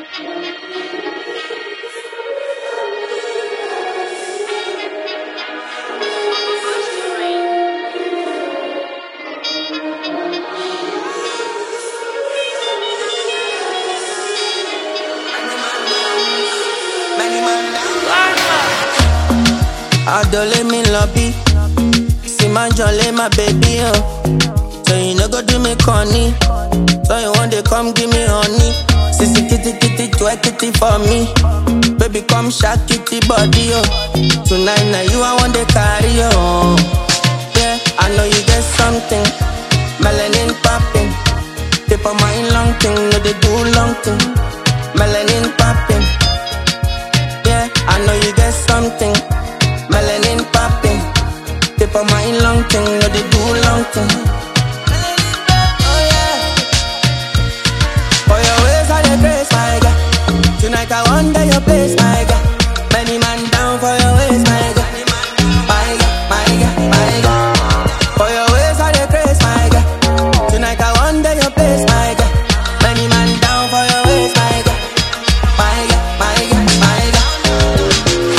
Adole me lobby. See my jolly, my baby, oh. So you no go do me corny. So you want to come give me honey. Sissy kitty kitty, twerk kitty for me. Baby, come shake kitty body, oh. Tonight, now you I want to carry, oh. Yeah, I know you get something. Melanin popping. Tip of my long thing, no they do long thing. Melanin popping. Yeah, I know you get something. Melanin popping. Tip of my long thing, no they do long thing. Oh yeah. For your ways I dey grace, my God. Tonight I wonder your place, my God. Many man down for your ways, my God. My God, my God, my God. For your ways I dey grace, my God. Tonight I wonder your place, my God. Many man down for your ways, my God. My God, my God, my God.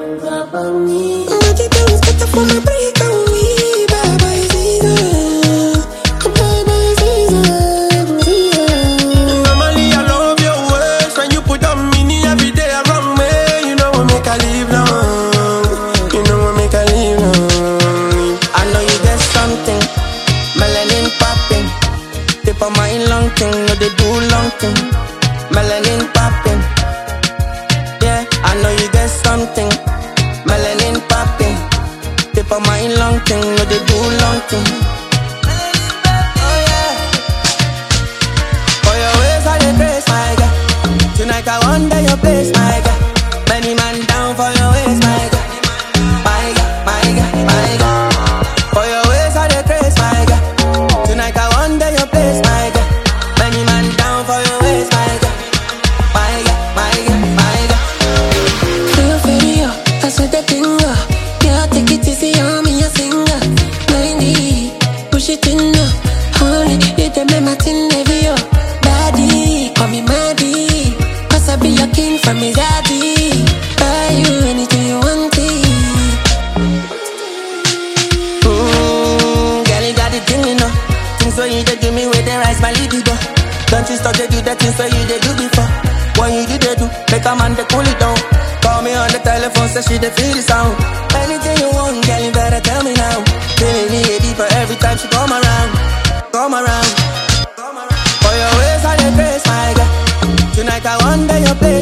Normally I love your ways when you put on mini every day around me. You know what make I live long. You know what make I live long. I know you get something, melanin popping. Tip of my long thing, no they do long thing. Melanin popping. Yeah, I know you get something, melanin popping. Tip of my long thing, no they do long thing. Oh yeah. For your ways I dey praise my God. Tonight I wonder your place, my God. Many man down for your ways, my God. My God, my God, my God. For your ways I dey praise my God. Tonight I wonder your place, my God. Many man down for your ways, my God. My God, my God, my God. Feel inferior, that's what they think of. Yeah, take it easy on me, a singer. 90, push it in now. Honey, you the make my tin heavy, yo. Daddy, call me Maddie. Cause I be your king from his daddy. Buy you anything you want, it. Mmm, girl, you got the thing, you know. Things when you dey do me, where they rise my libido. Don't you stop to do the things where you dey do before. When you do, they do, make a man they cool it down. Call me on the telephone, say she dey feel the sound. Anything you want, girl, you better tell me now. Feeling it deeper every time she come around, come around. For your ways, I dey praise my God. Tonight I wonder your place.